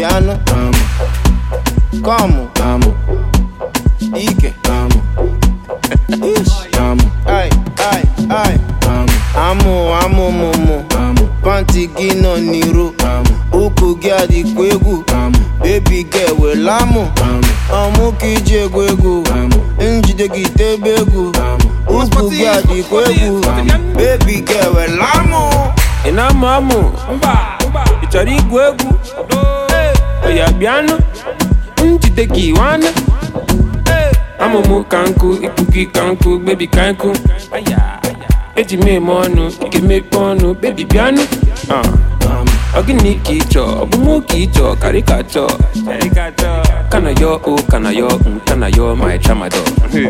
bịanụ kọmụ ike Ish. Ai, ai, ai. amụ amụ mụmụ panti gị nọ n'iro ụkwụ gị adịkwa egwu bebi gị ewela mụ ọmụ ka iji egwu egwu njide gị tebe egwu ụkwụ gị adịkwa egwu bebi gị ewela mụ ị na-amụ amụ ị chọrọ igwu egwu oya bịanụ njide gị nwanne amụmụ ka nkụ ikpu gị ka nkụ bebi ka nkụ eji m eme ọnụ ị ga-emepe ọnụ bebi bịanụ Ah. ọ gịnị ka ị chọọ ọ bụ mụ ka ị chọọ karịkachọ kana yọ o kana yọ nkana yọ my tramadol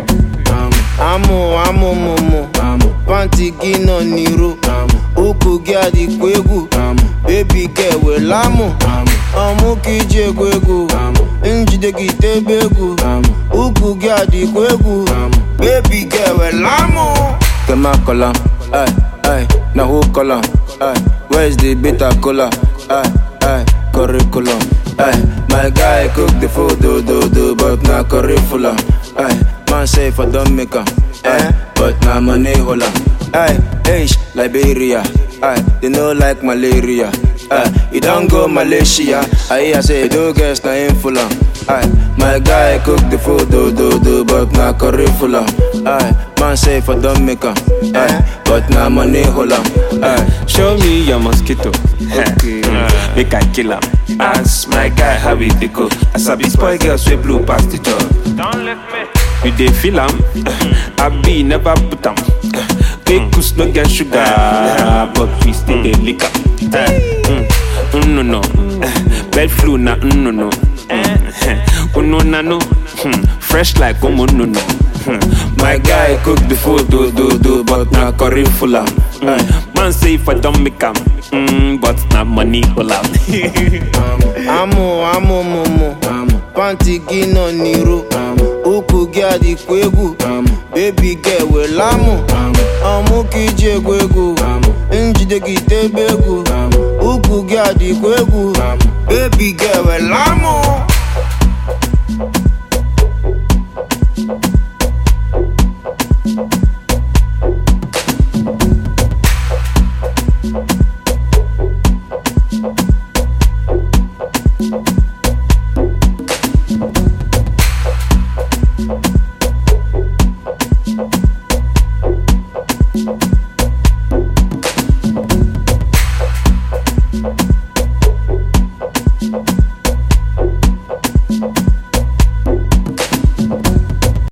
amụ amụ mụmụ panti gị nọ n'iro ụkwụ gị adịkwa egwu bebi gị ewela mụ ọmụ ka iji egwu egwu njide gị tebe egwu ụkwụ gị adịkwa egwu bebi gị ewela mụ Kema kola, ay, ay, na who kola, ay, where's the bitter cola, ay, ay, curriculum, ay, my guy cook the food, do, do, do, but na curriculum, ay, man say for don't make am, ay, but na money hola, ay, H, Liberia, ay, they no like malaria, ay, you don't go Malaysia, ay, I say, do guess na in full ay, my guy cook the food, do, do, do, but na curriculum, ay, man say for don't make am, ay, but na money hola, ay. Show me your mosquito. Okay. Make I kill am. Ask my guy how it dey go. As I be spoil girls wey blue past the job. Don't let me. You dey feel am? I be never put am. Cake no get sugar, but we still dey lick am. Mm, mm, no no, bed flu na mm, no no. Mm, no na no, Hmm, fresh like omo no no. Hmm, My guy cook the food, do, do, do, but na curriculum, ay. Mm. Man say if I don't make am, mm, but na money all out. amụ amụ mụmụ panti gị nọ n'iro ụkwụ gị adịkwa egwu bebi gị ewela mụ ọmụ ka iji egwu egwu njide gị tebe egwu ụkwụ gị adịkwa egwu bebi gị ewela mụ